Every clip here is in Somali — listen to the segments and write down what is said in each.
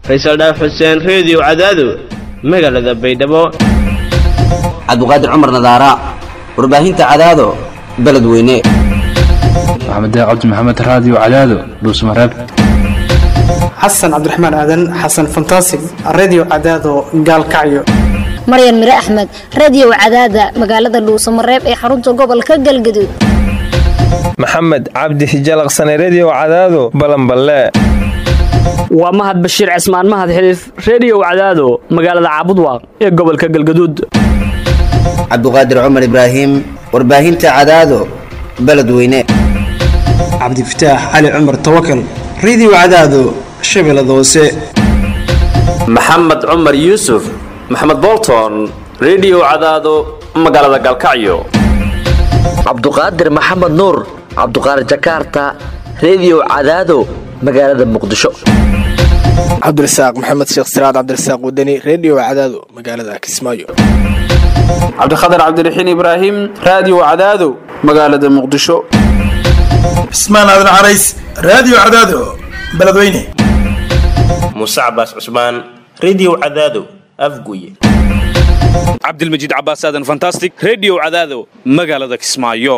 faysal dhaaf xuseen reediyo cadaado magaalada baydhabo cabdiqaadir cumar nadaara warbaahinta cadaado beledweyne maxamed cabdi maxamed raadiyo cadaado dhuusmareeb xasan cabdiraxmaan aadan xasan fantasig redio cadaado gaalkacyo maryan mire axmed radiyow cadaada magaalada dhuusamareeb ee xarunta gobolka galgaduud maxamed cabdi hijalaqsane rediyow cadaado balanballe waa mahad bashiir cismaan mahad xiliif rediyow cadaado magaalada caabudwaaq ee gobolka galgaduud cabdiqaadir cumar ibraahim warbaahinta cadaado beledweyne cabdifataax cali cumar tawakal redio cadaado shabeellada hoose maxamed cumar yuusuf maxamed bolton rediyow cadaado magaalada galkacyo cabduqaadir maxamed nuur cabduqaadir jakaarta rediyow cadaado magaalada muqdisho cabdirasaaq maxamed sheekh siraad cabdirasaaq wadani rediyo cadaado magaalada kismaayo cabdikhatar cabdiraxiin ibraahim raadiyo cadaado magaalada muqdisho cismaan aadan carays raadiyo cadaado beledweyne muuse cabaas cusmaan rediyo cadaado afguye cabdilmajiid cabaas aadan fantastic rediyo cadaado magaalada kismaayo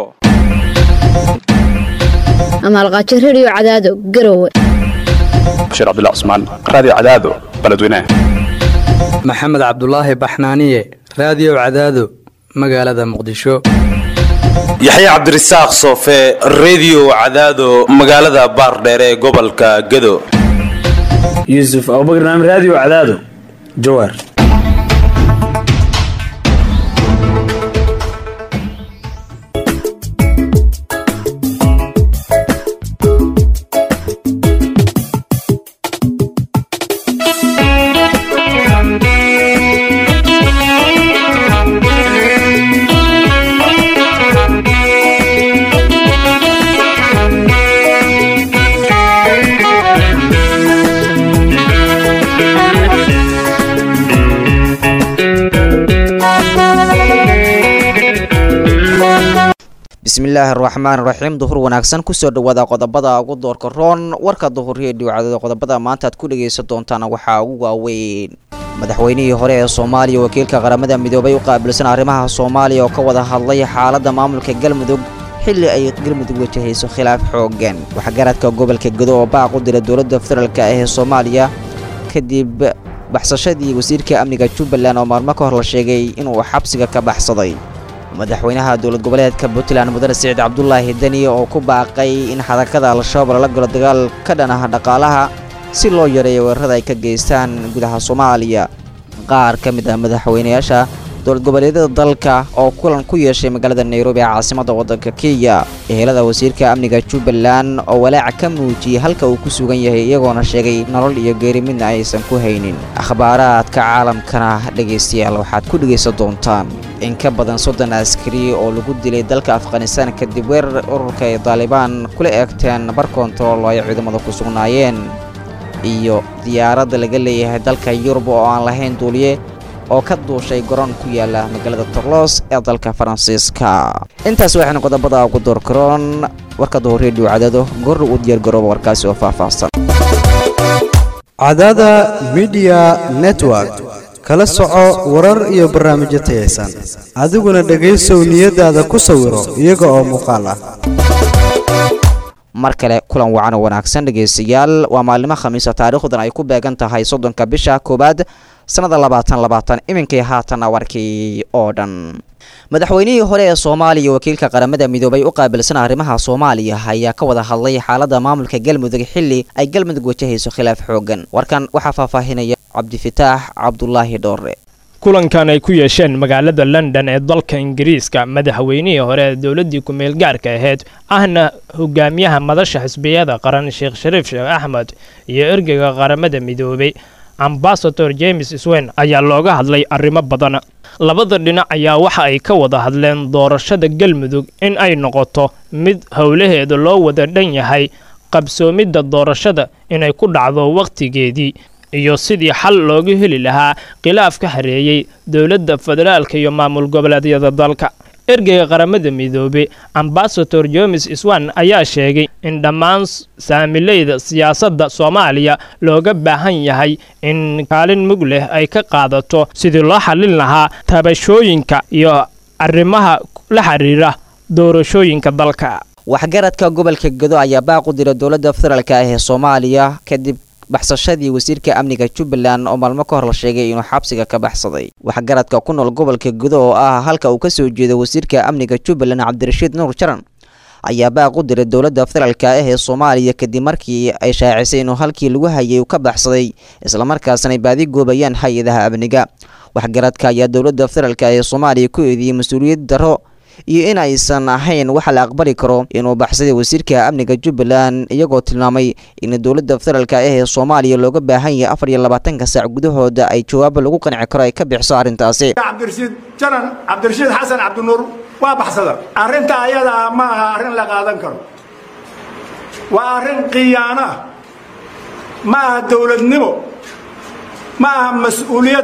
amaalqaajo rediyo cadaado garowe bashiir cabdullah cusmaan raadiyo cadaado beledweyne maxamed cabdulaahi baxnaaniye raadiyo cadaado magaalada muqdisho yaxye cabdirasaaq soofe rediyo cadaado magaalada baardheere ee gobolka gado yuusuf abubakar naam raadiyo cadaado jawaar bismillaahi araxmaan raxiim duhur wanaagsan kusoo dhawaada qodobada ugu doorka roon warka duhur reediyo cadada qodobada maanta aad ku dhagaysan doontaan waxaa ugu waaweyn madaxweynihii hore ee soomaaliya wakiilka qaramada midoobay u qaabilsan arrimaha soomaaliya oo ka wada hadlay xaaladda maamulka galmudug xilli ay galmudug wajahayso khilaaf xoogan waxgaradka gobolka gado oo baaq u dira dowladda federaalk ah ee soomaaliya kadib baxsashadii wasiirka amniga jubbaland oo maalmo ka hor la sheegay inuu xabsiga ka baxsaday madaxweynaha dowlad goboleedka puntland mudane siciid cabdulaahi deni oo ku baaqay in xadakada al-shabaab lala galo dagaal ka dhan ah dhaqaalaha si loo yareeyo weerarada ay ka geystaan gudaha soomaaliya qaar ka mid ah madaxweynayaasha dowlad goboleedyada dalka oo kulan ku yeeshay magaalada nairobi ee caasimadda waddanka kenya ehelada wasiirka amniga jubbaland oo walaaca ka muujiyey halka uu ku sugan yahay iyagoona sheegay nolol iyo geeri midna aysan ku haynin akhbaaraadka caalamkana dhegaystayaal waxaad ku dhegaysan doontaan in ka badan soddon askari oo lagu dilay dalka afghanistaan kadib weerar ururka ay daalibaan kula eegteen bar kontarool oo ay ciidamada ku sugnaayeen iyo diyaaradda laga leeyahay dalka yurub oo aan lahayn duuliye oo ka duushay garoon ku yaala magaalada torlos ee dalka faransiiska intaas waxaynu qodobada ugu doorkaroon warka duhur reediyo cadaado gorra u diyaargarooba warkaasi oo faahfaahsan cadada midiya network kala soco warar iyo barnaamijyo tayaysan adiguna dhegaysow niyadaada ku sawiro iyaga oo muuqaal ah mar kale kulan wacan oo wanaagsan dhegaystayaal waa maalimo khamiisa taariikhdan ay ku beegan tahay soddonka bisha koowaad sannada labaatan labaatan iminkii haatan warkii oo dhan madaxweynihii hore ee soomaaliya wakiilka qaramada midoobay u qaabilsan arrimaha soomaaliya ayaa ka wada hadlay xaaladda maamulka galmudug xilli ay galmudug wajahayso khilaaf xoogan warkan waxaa faahfaahinaya cabdifataax cabdulaahi dhoore kulankan ay ku yeesheen magaalada london ee dalka ingiriiska madaxweynihii hore ee dowladdii ku-meel gaarka ahayd ahna hogaamiyaha madasha xisbiyada qaran sheekh shariif sheekh axmed iyo ergeyga qaramada midoobay ambasador james swen ayaa looga hadlay arrimo badan labada dhinac ayaa waxa ay ka wada hadleen doorashada galmudug in ay noqoto mid howlaheeda loo wada dhan yahay qabsoomidda doorashada inay ku dhacdo wakhtigeedii iyo sidii xal looga heli lahaa khilaaf ka hareeyey dowladda federaalka iyo maamul goboleedyada dalka ergeyga qaramada midoobey ambasador jomes iswan ayaa sheegay in dhammaan saamileyda siyaasadda soomaaliya looga baahan yahay in kaalin mug leh ay ka qaadato sidii loo xallin lahaa tabashooyinka iyo arrimaha la xiriira doorashooyinka dalka waxgaradka gobolka gedo ayaa baaq u dira dowladda federaalk ah ee soomaaliya kadib baxsashadii wasiirka amniga jubbaland oo maalmo ka hor la sheegay inuu xabsiga ka baxsaday waxgaradka ku nool gobolka gudo oo ah halka uu ka soo jeedo wasiirka amniga jubbaland cabdirashiid nuur jaran ayaa baaq u diray dowladda federaalk ah ee soomaaliya kadib markii ay shaacisay inuu halkii lagu hayay uu ka baxsaday islamarkaasna ay baadi goobayaan hay-adaha amniga waxgaradka ayaa dowladda federaalk ee soomaaliya ku eediyey mas-uuliyad darro iyo in aysan ahayn waxa la aqbali karo inuu baxsaday wasiirka amniga jubbaland iyagoo tilmaamay in dowladda federaalk ah ee soomaaliya looga baahan yahay afar iyo labaatanka saac gudahooda ay jawaabo lagu qanci karo ay ka bixiso arrintaasi cabdirashiid janan cabdirashiid xasan cabdinuur waa baxsada arrinta ayadaa ma aha arrin la qaadan karo waa arrin khiyaano ah ma aha dowladnimo ma aha mas-uuliyad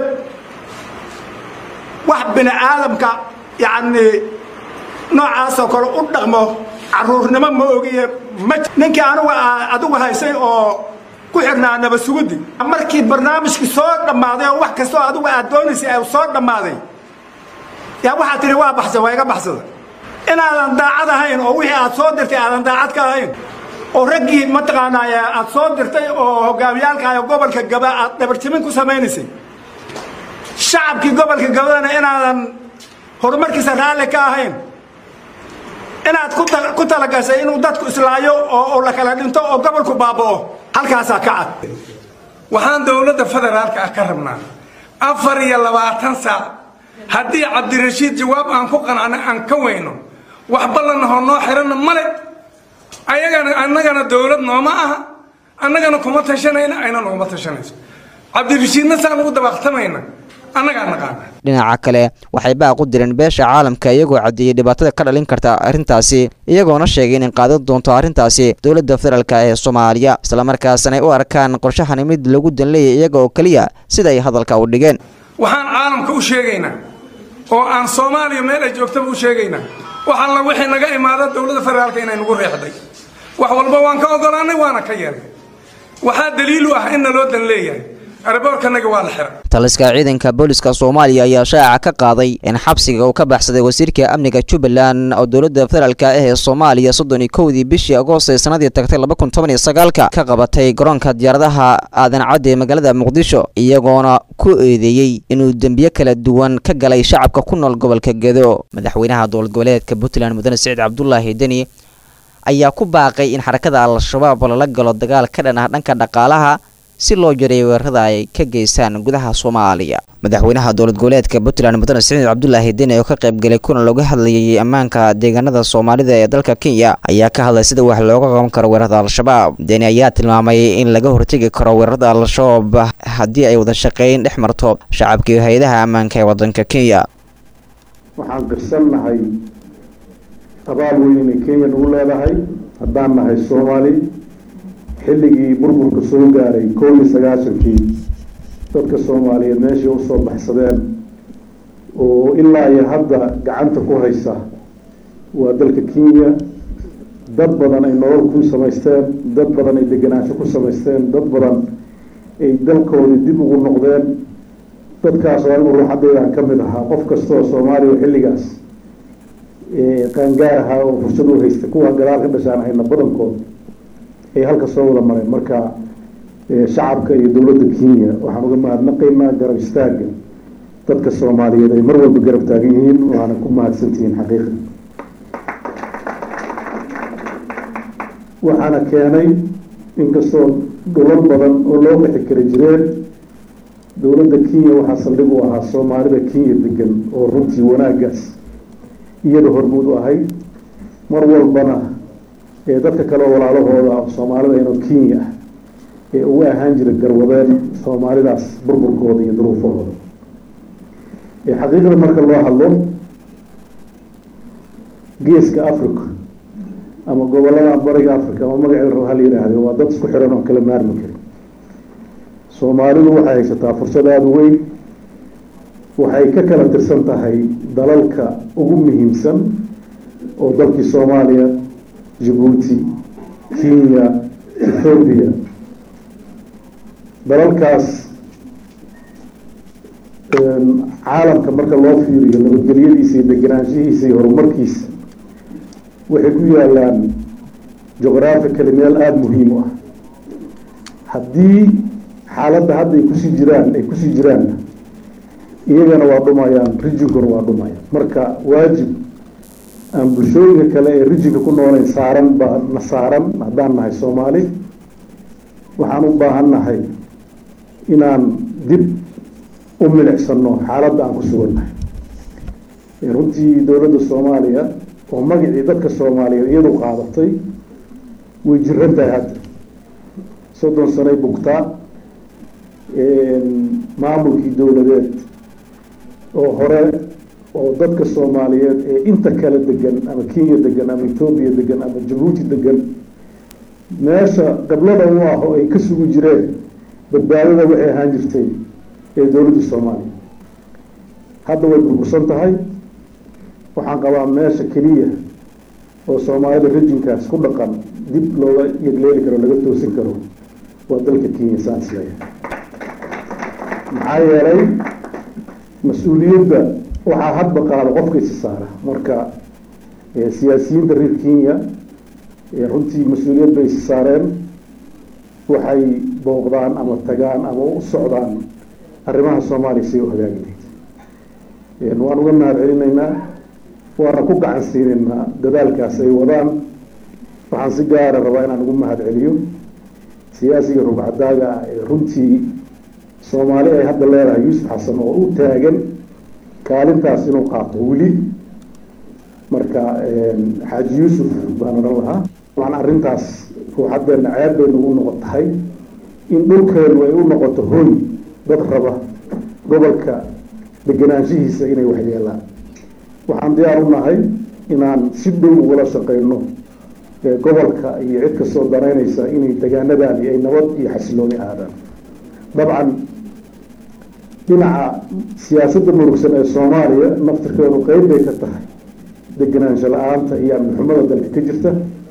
wax bini aadamka yacni noocaasoo kale u dhaqmo caruurnimo ma ogiye ma ninkii anugu adigu haysay oo ku xirnaa naba sugudi markii barnaamijkii soo dhammaaday oo wax kastoo adigu aad doonaysay ay soo dhammaaday yaa waxaad tihi waa baxsan waa iga baxsada inaadan daacad ahayn oo wixii aad soo dirtay aadan daacad ka ahayn oo raggii mataqaanaa aad soo dirtay oo hogaamiyaalka gobolka gaba aad dhabarjimin ku samaynaysay shacabkii gobolka gabadana inaadan horumarkiisa raalli ka ahayn inaad ku talagashay inuu dadku islaayo oo la kala dhinto oo gobolku baaba'o halkaasaa ka cad waxaan dowladda federaalka ah ka rabnaa afar iyo labaatan saac haddii cabdirashiid jawaab aan ku qanacno aan ka weyno wax ballanahoo noo xiranna male ayagana annagana dowlad nooma aha annagana kuma tashanayna ayna noguma tashanayso cabdirashiidna saan ugu dabaaqtamayna annagaa naqaana dhinaca kale waxay baaq u direen beesha caalamka iyagoo caddeeyey dhibaatada ka dhalin karta arrintaasi iyagoona sheegay inay qaadan doonto arrintaasi dowladda federaalk ee soomaaliya islamarkaasna ay u arkaan qorshahani mid lagu danleeyay iyaga oo keliya sida ay hadalka u dhigeen waxaan caalamka u sheegaynaa oo aan soomaaliya meel ay joogtaba u sheegaynaa wax alla wixii naga imaada dowladda federaalka inay nagu reexday wax walba waan ka ogolaanay waana ka yeelnay waxaa daliilu ah in naloo dan leeyahay araboorkanaga waa la xiray taliska ciidanka booliska soomaaliya ayaa shaaca ka qaaday in xabsiga uu ka baxsaday wasiirka amniga jubbaland oo dowladda federaalk ah ee soomaaliya soddon iyo kowdii bishii agoost ee sanadii tagtay laba kun toban iyo sagaalka ka qabatay garoonka diyaaradaha aadan cadde ee magaalada muqdisho iyagoona ku eedeeyey inuu dembiyo kala duwan ka galay shacabka ku nool gobolka gedo madaxweynaha dowlad goboleedka puntland mudane siciid cabdulaahi deni ayaa ku baaqay in xarakada al-shabaab lala galo dagaal ka dhan ah dhanka dhaqaalaha si loo jareeyo weerarada ay ka geystaan gudaha soomaaliya madaxweynaha dowlad goboleedka puntland mudane siciid cabdulaahi deni oo ka qaybgalay kuna looga hadlayay ammaanka deegaanada soomaalida ee dalka kenya ayaa ka hadlay sida wax looga qaban karo weerarada al-shabaab deni ayaa tilmaamay in laga hortegi karo weerarada al-shabaab haddii ay wada shaqeyn dhex marto shacabkii hay-adaha ammaanka ee wadanka kenya waxaan qirsannahay abaal weyn inay kenya nagu leedahay haddaan nahay soomaali xilligii burburka soo gaaray koob iyo sagaashankii dadka soomaaliyeed meeshay usoo baxsadeen oo ilaa iyo hadda gacanta ku haysa waa dalka kenya dad badan ay nolol ku samaysteen dad badan ay degenaansho ku samaysteen dad badan ay dalkoodii dib ugu noqdeen dadkaas oo anigu ruuxadeydaan ka mid ahaa qof kastoo soomaaliya xilligaas qaangaar ahaa oo fursad u haysta kuwa gadaal ka dhashaan hayna badankood ay halka soo wada mareen marka shacabka iyo dowladda kenya waxaan uga mahadnaqaynaa garab istaaga dadka soomaaliyeed ay mar walba garab taagan yihiin waana ku mahadsantihiin xaqiiqa waxaana keenay inkastoo dhulal badan oo loo qixi kara jireen dowladda kenya waxaa saldhig u ahaa soomaalida kenya degan oo runtii wanaagaas iyada hormuud u ahayd mar walbana ee dadka kale walaalahooda soomaalida inoo kenya ah ee uga ahaan jira garwadeen soomaalidaas burburkooda iyo duruufahooda xaqiiqda marka loo hadlo geeska africa ama gobolada bariga africa ama magaceeda raba hala yidhaahdo waa dad isku xiran oo kala maarmi karin soomaalidu waxay haysataa fursad aada u weyn waxay ka kala tirsan tahay dalalka ugu muhiimsan oo dalkii soomaaliya jabuuti kenya ethoobiya dalalkaas caalamka marka loo fiiriyo nabadgelyadiisa iyo deganaanshihiisa iyo horumarkiisa waxay ku yaalaan juqraafically meel aada muhiim u ah haddii xaaladda hadda ay kusii jiraan ay kusii jiraanna iyagana waa dhumayaan rijinkuna waa dhumayaan marka waajib aan bulshooyinka kale ee rijinka ku noolayn saaran baa na saaran haddaan nahay soomaali waxaan u baahan nahay inaan dib u milicsano xaaladda aan ku sugannahay runtii dowladda soomaaliya oo magacii dadka soomaaliyeed iyadu qaadatay way jiran tahay hadda soddon sanay bugtaa maamulkii dowladeed oo hore oo dadka soomaaliyeed ee inta kale degan ama kenya degan ama etoobiya degan ama jabuuti degan meesha qablada u ah oo ay ka sugi jireen badbaadada waxay ahaan jirtay ee dowladda soomaaliya hadda way burbursan tahay waxaan qabaa meesha keliya oo soomaalida rejinkaas ku dhaqan dib looga yegleeli karo laga toosin karo waa dalka kenya saan isleeyahay maxaa yeelay mas-uuliyadda waxaa hadba qaada qofka isi saara marka siyaasiyiinta reer kenya runtii mas-uuliyad bay isi saareen waxay booqdaan ama tagaan ama u socdaan arrimaha soomaaliya say u hagaagi lahayd waan uga mahad celinaynaa waana ku gacan siinaynaa dadaalkaas ay wadaan waxaan si gaara rabaa inaan ugu mahad celiyo siyaasiga rugcadaaga ah ee runtii soomaali ay hadda leedahay yuusuf xasan oo u taagan kaalintaas inuu qaato weli marka xaaji yuusuf baan odhan lahaa waan arrintaas ruuxadeena ceeb bay nagu noqon tahay in dhulkeenu ay u noqoto hoy dad raba gobolka deganaanshihiisa inay waxyeelaan waxaan diyaar u nahay inaan si dhow ugula shaqeyno gobolka iyo cid kastoo danaynaysa inay degaanadaani ay nabad iyo xasilooni aadaan dabcan dhinaca siyaasadda murugsan ee soomaaliya naftirkeedu qeyb bay ka tahay deganaansho la-aanta iyo amnixumada dalka ka jirta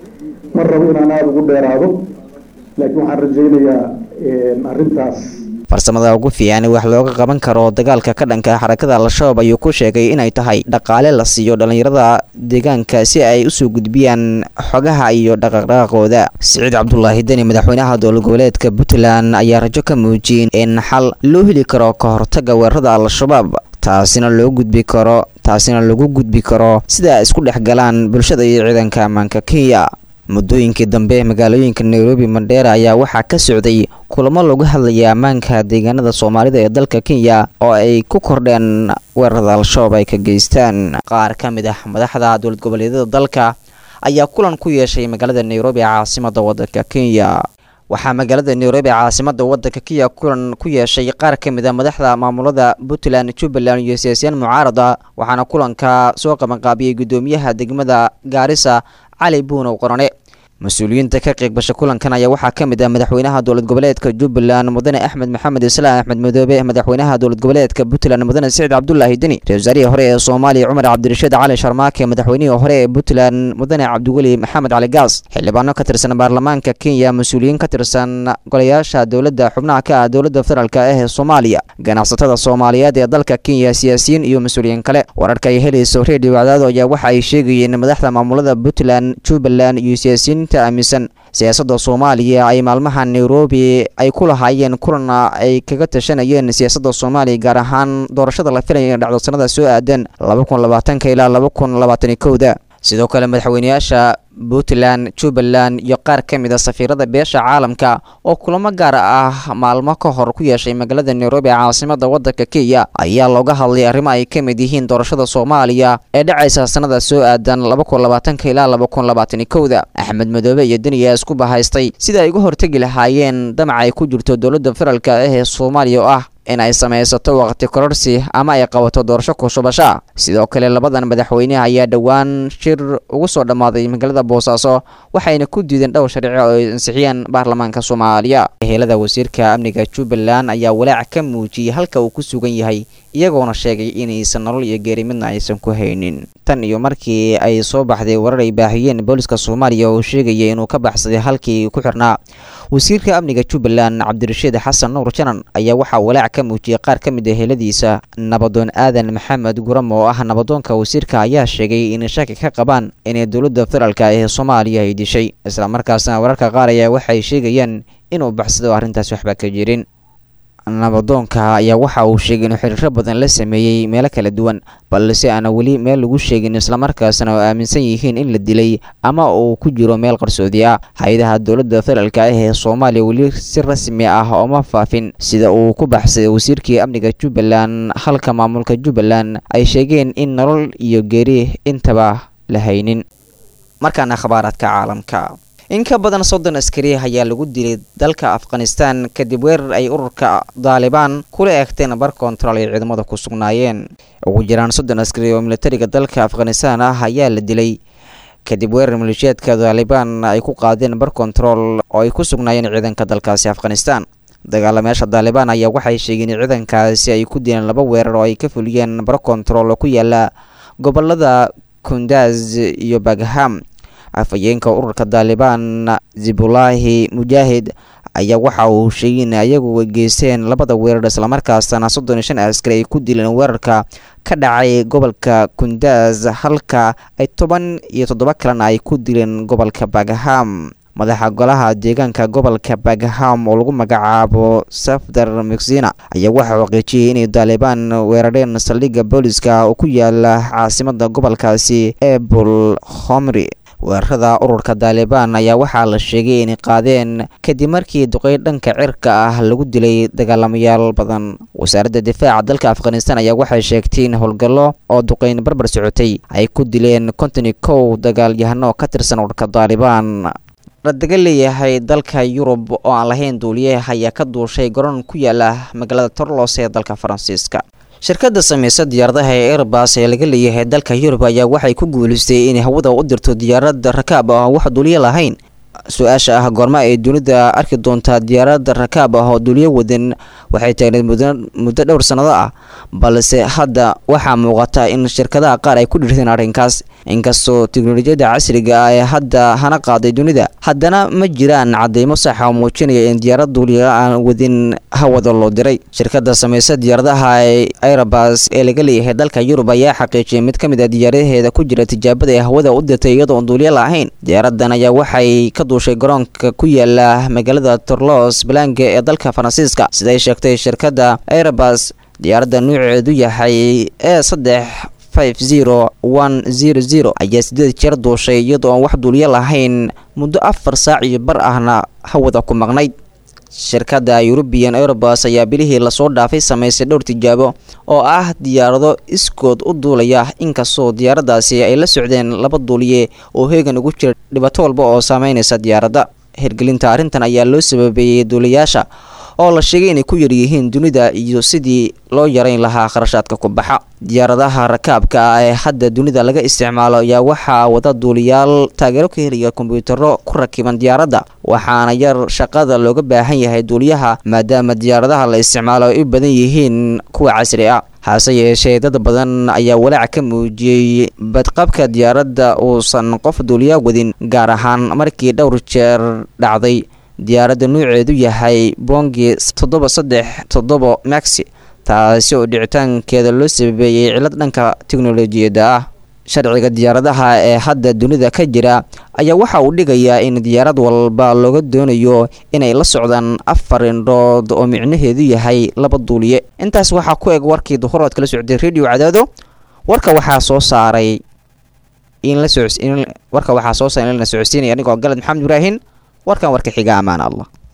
ma rabo inaan aada ugu dheeraado laakiin waxaan rajaynayaa arrintaas farsamada ugu fiican wax looga qaban karo dagaalka ka dhanka xarakada al-shabaab ayuu ku sheegay inay tahay dhaqaale la siiyo dhallinyarada deegaanka si ay usoo gudbiyaan xogaha iyo dhaqaqdhaqaqooda siciid cabdulaahi deni madaxweynaha dowlad goboleedka puntland ayaa rajo ka muujiyey in xal loo heli karo ka hortaga weerarada al-shabaab taasina loo gudbi karo taasina lagu gudbi karo sida isku dhex galaan bulshada iyo ciidanka ammaanka kenya muddooyinkii dambe magaalooyinka nairobi mandheera ayaa waxaa ka socday kulamo lagu hadlaya ammaanka deegaanada soomaalida ee dalka kenya oo ay ku kordheen weerarada al-shabaab ay ka geystaan qaar ka mid ah madaxda dowlad goboleedyada dalka ayaa kulan ku yeeshay magaalada nairobi caasimada wadanka kenya waxaa magaalada nairobi caasimada wadanka kenya kulan ku yeeshay qaar ka mid a madaxda maamulada puntland jubbaland iyo siyaasiyiin mucaarada waxaana kulanka soo qabanqaabiyey gudoomiyaha degmada gaarisa cali buunow qorane mas-uuliyiinta ka qeybgasha kulankan ayaa waxaa ka mid ah madaxweynaha dowlad goboleedka jubbaland mudane axmed maxamed islaam axmed madoobe madaxweynaha dowlad goboleedka puntland mudane siciid cabdulaahi deni ra-isul wasaarihii hore ee soomaaliya cumar cabdirashiid cali sharmaake madaxweynihii hore ee puntland mudane cabdiweli maxamed cali gaas xildhibaano ka tirsan baarlamaanka kenya mas-uuliyiin ka tirsan golayaasha dowladda xubnaha ka ah dowladda federaalk ah ee soomaaliya ganacsatada soomaaliyeed ee dalka kenya siyaasiyiin iyo mas-uuliyiin kale wararka ay helayso redio wacdaado ayaa waxa ay sheegayeen madaxda maamulada puntland jubbaland iyo siyaasiyiin aaminsan siyaasadda soomaaliya ay maalmaha nairobi ay ku lahaayeen kulana ay kaga tashanayeen siyaasadda soomaaliya gaar ahaan doorashada la filaya in dhacdo sanada soo aadan laba kun labaatanka ilaa laba kun labaatani kowda sidoo kale madaxweyneyaasha puntland jubbaland iyo qaar ka mid a safiirada beesha caalamka oo kulamo gaar ah maalmo ka hor ku yeeshay magaalada nairobi caasimada wadanka kenya ayaa looga hadlay arrimo ay ka mid yihiin doorashada soomaaliya ee dhacaysa sanada soo aadan laba kun labaatanka ilaa laba kun labaatani kowda axmed madoobe iyo deni ayaa isku bahaystay sida ay uga hortegi lahaayeen damac ay ku jirto dowladda federaalk ah ee soomaaliya oo ah in ay samaysato waqti kororsi ama ay qabato doorasho kushubasha sidoo kale labadan madaxweyne ayaa dhowaan shir ugu soo dhammaaday magaalada boosaaso waxayna ku diideen dhowr sharci oo ay ansixiyeen baarlamaanka soomaaliya ehelada wasiirka amniga jubbaland ayaa walaac ka muujiyey halka uu ku sugan yahay iyagoona sheegay inaysan nolol iyo geeri midna aysan ku haynin tan iyo markii ay soo baxday warar ay baahiyeen booliska soomaaliya oo sheegaya inuu ka baxsaday halkii ku xirnaa wasiirka amniga jubbaland cabdirashiid xasan nuur janan ayaa waxaa walaac ka muujiyey qaar ka mid ah heladiisa nabadoon aadan maxamed guram oo ah nabadoonka wasiirka ayaa sheegay inay shaki ka qabaan inay dowladda federaalka ee soomaaliya ay dishay islamarkaasna wararka qaar ayaa waxay sheegayaan inuu baxsado arrintaas waxba ka jirin nabadoonka ayaa waxa uu sheegay inuu xiriiro badan la sameeyey meelo kala duwan balse aana weli meel lagu sheegin islamarkaasna oo aaminsan yihiin in la dilay ama uu ku jiro meel qarsoodi ah hay-adaha dowladda federaalka ah ee soomaaliya weli si rasmi ah ooma faafin sida uu ku baxsaday wasiirkii amniga jubbaland halka maamulka jubbaland ay sheegeen in nolol iyo geeri intaba la haynin markaana khabaaraadka caalamka in ka badan soddon askari ayaa lagu dilay dalka afghanistan kadib weerar ay ururka daalibaan kula eegteen bar kontarool ay ciidamada ku sugnaayeen ugu jiraan soddon askari oo militariga dalka afghanistan ah ayaa la dilay kadib weerar maleeshiyaadka daalibaan ay ku qaadeen bar kontarool oo ay ku sugnaayeen ciidanka dalkaasi afghanistan dagaalameyaasha daalibaan ayaa waxay sheegeen in ciidankaasi ay ku dileen laba weerar oo ay ka fuliyeen bar kontarool oo ku yaala gobolada kundaz iyo bagham afhayeenka ururka daalibaan zibulaahi mujaahid ayaa waxa uu sheegay in ayagu geysteen labada weerar islamarkaasna soddon iyo shan askari ay ku dileen weerarka ka dhacay gobolka kundaz halka ay toban iyo toddoba kalena ay ku dileen gobolka bagham madaxa golaha deegaanka gobolka bagham oo lagu magacaabo safdar mexina ayaa waxaa xaqiijiyey inay daalibaan weerareen saldhigga booliska oo ku yaala caasimada gobolkaasi ee bul homri weerarada ururka daalibaan ayaa waxaa la sheegay inay qaadeen kadib markii duqey dhanka cirka ah lagu dilay dagaalamayaal badan wasaaradda difaaca dalka afghanistan ayaa waxay sheegtay in howlgallo oo duqeyn barbar socotay ay ku dileen konton iyo kow dagaalyahano ka tirsan ururka daalibaan radaga leeyahay dalka yurub oo aan lahayn duuliye ayaa ka duushay garoon ku yaala magaalada torlos ee dalka faransiiska shirkadda samaysa diyaaradaha ee airbas ee laga leeyahay dalka yurub ayaa waxay ku guulaystay inay hawada u dirto diyaarad rakaab ah wax duuliyo lahayn su-aasha ah goorma ay dunida arki doontaa diyaarad rakaab ah oo duuliyo wadan waxay taagneed muddo dhowr sannado ah balse hadda waxaa muuqata in shirkadaha qaar ay ku dhirteen arrinkaas inkastoo teknolojiyadda casriga ah ee hadda hana qaaday dunida haddana ma jiraan cadeymo saxa oo muujinaya in diyaarad duuliya aan wadin hawada loo diray shirkadda samaysa diyaaradaha ee airbas ee laga leeyahay dalka yurub ayaa xaqiijiyay mid ka mid ah diyaaradaheeda ku jira tijaabada ee hawada u dirtay iyadoo aan duuliyo lahayn diyaaradan ayaa waxay ka duushay garoonka ku yaala magaalada torlos balange ee dalka faransiiska siday sheegtay shirkadda airbas diyaaradda nuuceedu yahay ee saddex five zero one zero zero ayaa sideed jeer duushay iyadoo aan wax duuliyo lahayn muddo afar saac iyo bar ahna hawada ku maqnayd shirkadda eurubian airbus ayaa bilihii lasoo dhaafay samaysay dhowr tijaabo oo ah diyaarado iskood u duulaya inkastoo diyaaradaasi ay la socdeen laba duuliye oo heegan ugu jira dhibaato walba oo saameynaysa diyaaradda hirgelinta arrintan ayaa loo sababeeyey duuliyaasha oo la sheegay inay ku yaryihiin dunida iyo sidii loo yarayn lahaa kharashaadka ku baxa diyaaradaha rakaabka ah ee hadda dunida laga isticmaalo ayaa waxaa wada duuliyaal taageero ka helaya kombiyuutaro ku rakiban diyaaradda waxaana yar shaqada looga baahan yahay duuliyaha maadaama diyaaradaha la isticmaalo ay u badan yihiin kuwa casri ah hase yeeshee dad badan ayaa walaac ka muujiyey badqabka diyaaradda uusan qof duuliyaa wadin gaar ahaan markii dhowr jeer dhacday diyaaradda nuuceedu yahay bongi toddoba saddex toddoba maxi taasi oo dhicitaankeeda loo sababeeyey cillad dhanka teknolojiyadda ah sharciga diyaaradaha ee hadda dunida ka jira ayaa waxa uu dhigayaa in diyaarad walba looga doonayo inay la socdaan afar indhood oo micnaheedu yahay laba duuliye intaas waxaa ku eg warkii duhur ood kala socday radio cadaado warka waxaa soo saaray in la warka waxaa soo saaray in la socodsiinaya anigoo galad maxamed ibraahin warkan warka xiga ammaan allah